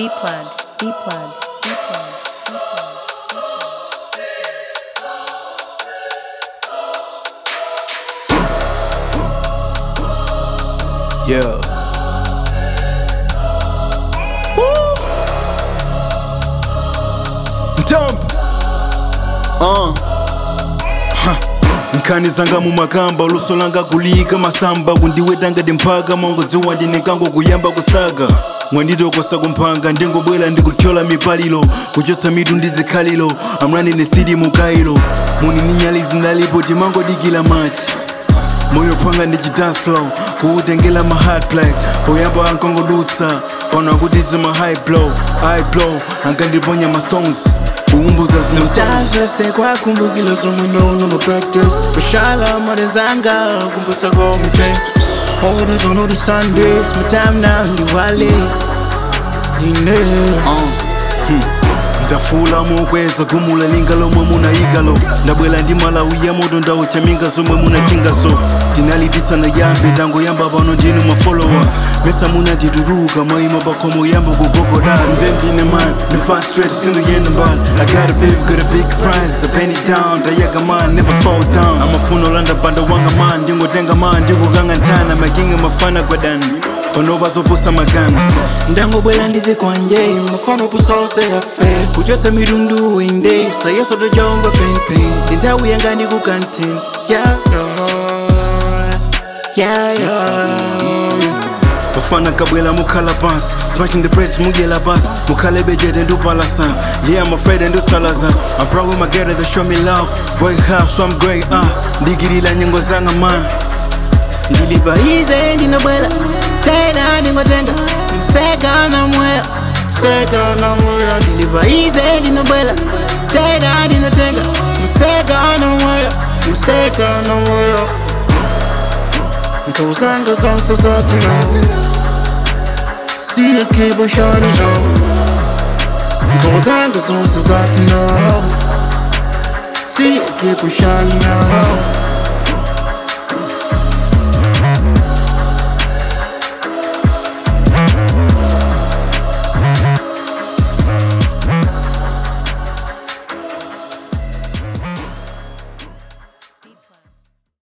B plug, B plug, B plug, B plug. Yeah. Woo. Dump. Uh. Ha. nkhani zanga mumakamba luso langa kulika masamba kundiwetanga timphaka mangodziwa ndine kango kuyamba kusaga mwanditokosa kumphanga ndingobwera ndikuthyola mipalilo kuchotsa mitu ndi zikhalilo amrani ne sidi mukailo muni ni nyali zinalipo timangodikila machi moyo phanga ndi chidance flow kuutengela ma hard play poyamba ankongodutsa ona kuti zima high blow high blow ankandiponya ma stones kuumbuza zino stones Tashleste kwa kumbukilo somwe nono ma practice Mashallah mother zanga kumbusa go me play Hold us on all the Sundays My time now ndi wale Dine ndafula mokweza gumula linga lomwe munayikalo ndabwera ndi malawi ya moto ndauchaminga zomwe munachingaso tinalitisana yambe tangoyamba pano ndinu mafolowa mesa munatituruka maima pakhomo yamba kugogoda nde ndine man the fast straight sindoyenda mbali i got a fave got a big prize a penny down ndayaga man never fall down amafuna olanda mpanda wanga man ndingotenga man ndikukanga nthana makinga mafana gwadani panopa zopusa magana ndangobwera ndizikwanje mafano pusose yafe kuchotsa mitundu inde sayeso tojonga penpen ndinthawi yanga ndi ku canteen yeah, yeah, yeah. bafana kabwela mukhala pansi smashing the press mudyela pansi mukhale bejete ndupalasa yeah i'm afraid ndusalaza i'm proud with my girl that show me love boy how so i'm great ah ndigirila nyengo zanga man ndilipa ize ndinobwela tena ndingotenga mseka na mwela seka na mwela ndilipa ize ndinobwela tena ndinotenga mseka na mwela mseka na mwela nkawuzanga zonse zote no siyakibo shani no nkawuzanga zonse zote no siyakibo shani no